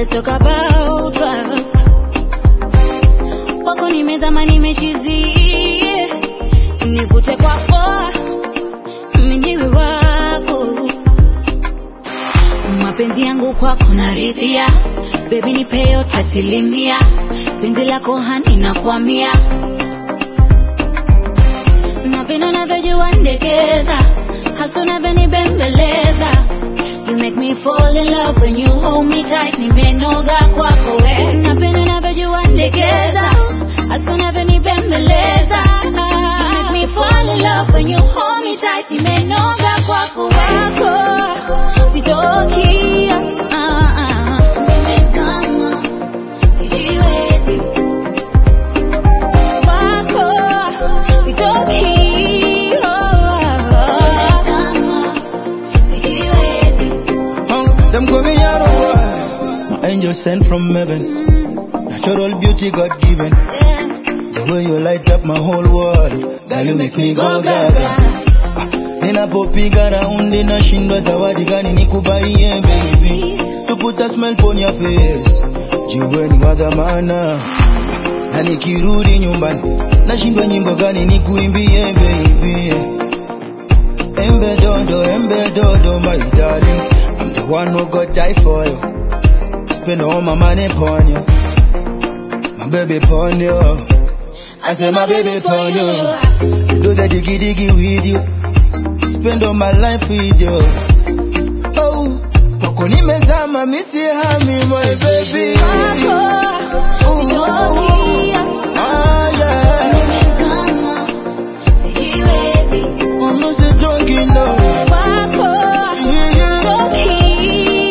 let's talk about trust. Wako nimezama nimechizi, nivute kwako mwenyewe wako, mapenzi yangu kwako naridhia, baby nipe yote asilimia, penzi lako hani nakwamia, napenda unavyojua ndekeza, hasa unavyonibembeleza You make me fall in love when you hold me tight, nimenoga kwako we. Napenda unavyojua ndekeza, hasa unavyonibembeleza. You make me fall in love when you hold me tight, nimenoga kwako wako. Sitoki, ah, ah, nimezama, sijiwezi. Wako, sitoki, oh, nimezama, sijiwezi. Oh, them call me Yaro boy. My angel sent from heaven. Natural beauty God given. Yeah. The way you light up my whole world. Girl, you make me go gaga. Ninapopiga raundi nashindwa zawadi gani nikubaie baby. To put a smile on your face. Jiwe ni wa dhamana. Na nikirudi nyumbani nashindwa nyimbo gani nikuimbie baby. Embe dodo, embe dodo, my darling. I'm the one who got die for you. Spend all my money upon you. My baby upon you. I say my baby upon you. Do the diggy diggy with you. Spend all my life with you. Oh, poko nimezama misi hami my baby. Ah, yeah. I'm not so drunk enough. Yeah, yeah.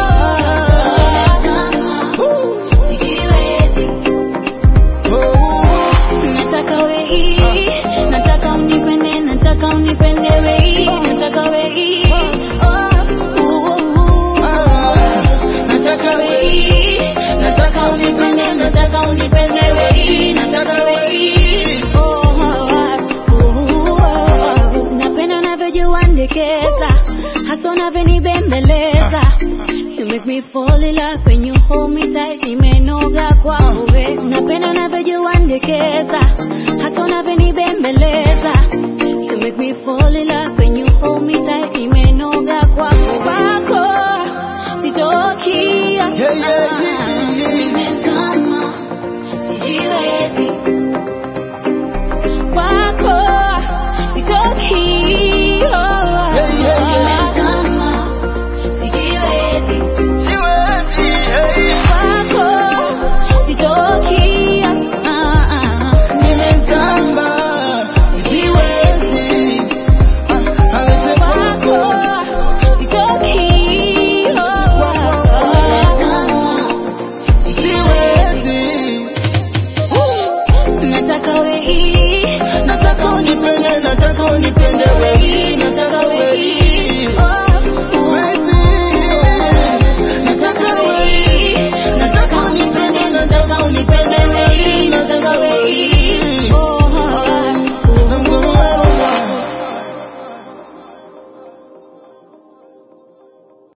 Oh, Nataka wei, nataka unipende, nataka unipende wei, nataka wei. Oh, ooh, ooh. Nataka wei, nataka unipende, nataka unipende wei, nataka wei. Oh, oh, oh. Napenda unavyojua ndekeza, hasa unavyonibembeleza. You make me fall in love when you hold me tight, nimenoga kwako we. Napenda unavyojua ndekeza, hasa unavyonibembeleza. You make me fall in love when you hold me tight, nimenoga